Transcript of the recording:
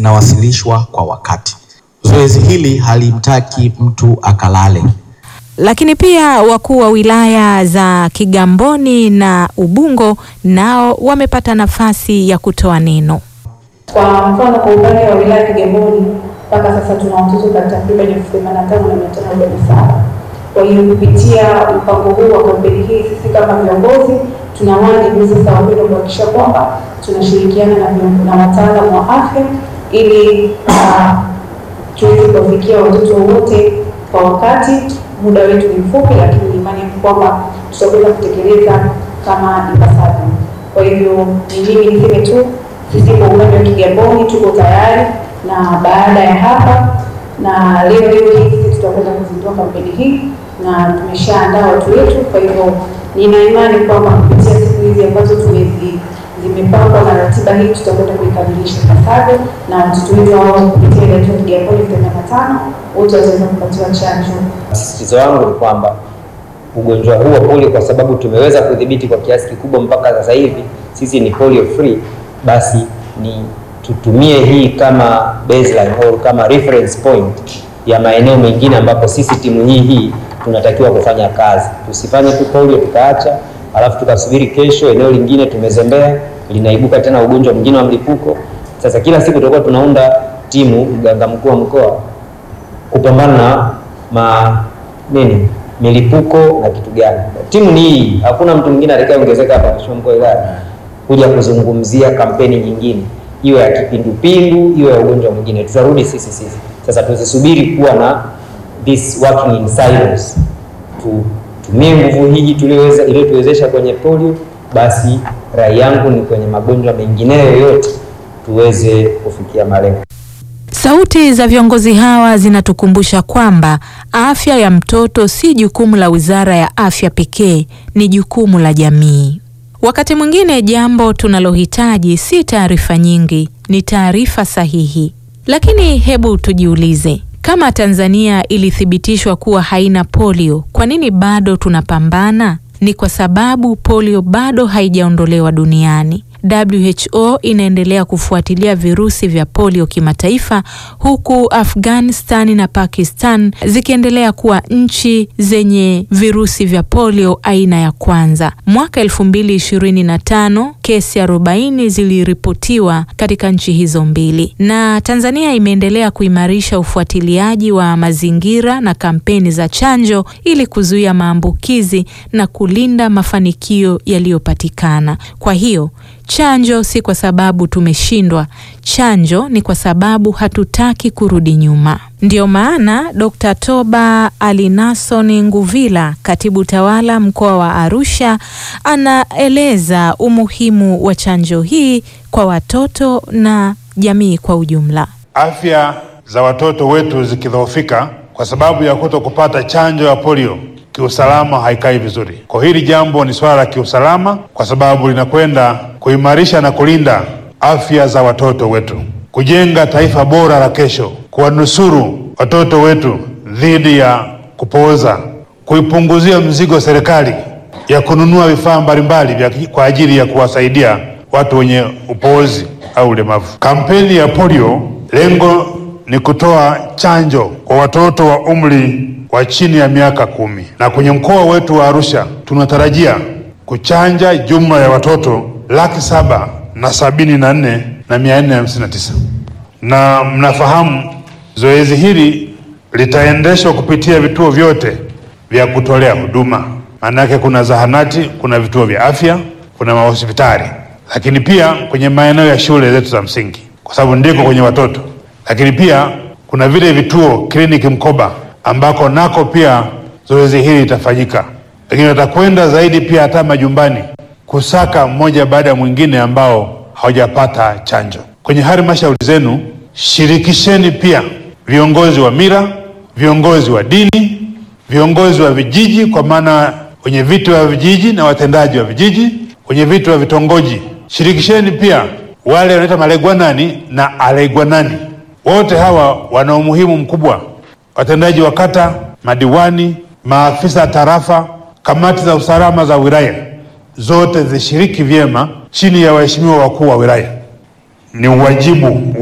zinawasilishwa kwa wakati. Zoezi hili halimtaki mtu akalale. Lakini pia wakuu wa wilaya za Kigamboni na Ubungo nao wamepata nafasi ya kutoa neno. Kwa mfano kwa upande wa wilaya ya Kigamboni mpaka sasa tuna watoto takriban elfu themanini na tano na mia tano arobaini na saba. Kwa hiyo kupitia mpango huu wa kampeni hii, sisi kama viongozi tuna wajibu sasa wa kwenda kuhakikisha kwamba tunashirikiana na vion- na wataalamu wa afya ili uh, tuweze kuwafikia watoto wote kwa wakati. Muda wetu ni mfupi, lakini ni imani yangu kwamba tutaweza kutekeleza kama ipasavyo. Kwa hivyo ni mimi niseme tu, sisi kwa upande wa Kigamboni tuko tayari, na baada ya hapa na leo leo hii sisi tutakwenda kuzindua kampeni hii na tumeshaandaa watu wetu. Kwa hivyo nina imani kwamba kupitia siku hizi ambazo tumezi zimepangwa na ratiba hii tutakwenda kuikamilisha ipasavyo, na watoto wetu hao kupitia ile yetu ya Kigamboni themanini na tano wote wataweza kupatiwa chanjo. Msisitizo wangu ni kwamba ugonjwa huu wa polio, kwa sababu tumeweza kudhibiti kwa kiasi kikubwa mpaka sasa hivi, sisi ni polio free, basi ni tutumie hii kama baseline au kama reference point ya maeneo mengine ambapo sisi timu hii hii tunatakiwa kufanya kazi. Tusifanye tu polio tukaacha, alafu tukasubiri kesho eneo lingine tumezembea, linaibuka tena ugonjwa mwingine wa mlipuko. Sasa kila siku tutakuwa tunaunda timu, mganga mkuu wa mkoa kupambana na ma nini milipuko na kitu gani. Timu ni hii, hakuna mtu mwingine atakayeongezeka hapa mheshimiwa mkuu wa wilaya kuja kuzungumzia kampeni nyingine, iwe ya kipindupindu, iwe ya ugonjwa mwingine, tutarudi sisi sisi. Sasa tusisubiri kuwa na this working in silos, tutumie nguvu hii tulioweza iliyotuwezesha kwenye polio, basi rai yangu ni kwenye magonjwa mengineyo yote tuweze kufikia malengo. Sauti za viongozi hawa zinatukumbusha kwamba afya ya mtoto si jukumu la Wizara ya Afya pekee, ni jukumu la jamii. Wakati mwingine jambo tunalohitaji si taarifa nyingi, ni taarifa sahihi. Lakini hebu tujiulize, kama Tanzania ilithibitishwa kuwa haina polio, kwa nini bado tunapambana? Ni kwa sababu polio bado haijaondolewa duniani. WHO inaendelea kufuatilia virusi vya polio kimataifa huku Afghanistan na Pakistan zikiendelea kuwa nchi zenye virusi vya polio aina ya kwanza. Mwaka 2025 kesi 40 ziliripotiwa katika nchi hizo mbili, na Tanzania imeendelea kuimarisha ufuatiliaji wa mazingira na kampeni za chanjo ili kuzuia maambukizi na kulinda mafanikio yaliyopatikana. Kwa hiyo chanjo si kwa sababu tumeshindwa. Chanjo ni kwa sababu hatutaki kurudi nyuma. Ndiyo maana Dr. Toba Ali Nason Nguvila, katibu tawala mkoa wa Arusha, anaeleza umuhimu wa chanjo hii kwa watoto na jamii kwa ujumla. Afya za watoto wetu zikidhoofika kwa sababu ya kuto kupata chanjo ya polio kiusalama haikai vizuri. Kwa hili jambo ni swala la kiusalama, kwa sababu linakwenda kuimarisha na kulinda afya za watoto wetu, kujenga taifa bora la kesho, kuwanusuru watoto wetu dhidi ya kupooza, kuipunguzia mzigo serikali ya kununua vifaa mbalimbali vya kwa ajili ya kuwasaidia watu wenye upoozi au ulemavu. Kampeni ya polio, lengo ni kutoa chanjo kwa watoto wa umri wa chini ya miaka kumi, na kwenye mkoa wetu wa Arusha tunatarajia kuchanja jumla ya watoto laki saba na sabini na nne na mia nne hamsini na tisa na mnafahamu zoezi hili litaendeshwa kupitia vituo vyote vya kutolea huduma. Maanake kuna zahanati, kuna vituo vya afya, kuna mahospitali, lakini pia kwenye maeneo ya shule zetu za msingi, kwa sababu ndiko kwenye watoto, lakini pia kuna vile vituo kliniki mkoba ambako nako pia zoezi hili litafanyika, lakini watakwenda zaidi pia hata majumbani kusaka mmoja baada ya mwingine ambao hawajapata chanjo. Kwenye halmashauri zenu shirikisheni pia viongozi wa mila, viongozi wa dini, viongozi wa vijiji, kwa maana wenye viti wa vijiji na watendaji wa vijiji, wenye viti wa vitongoji. Shirikisheni pia wale wanaita malegwanani na alegwanani. Wote hawa wana umuhimu mkubwa watendaji wa kata, madiwani, maafisa tarafa, kamati za usalama za wilaya, zote zishiriki vyema chini ya waheshimiwa wakuu wa wilaya. Ni uwajibu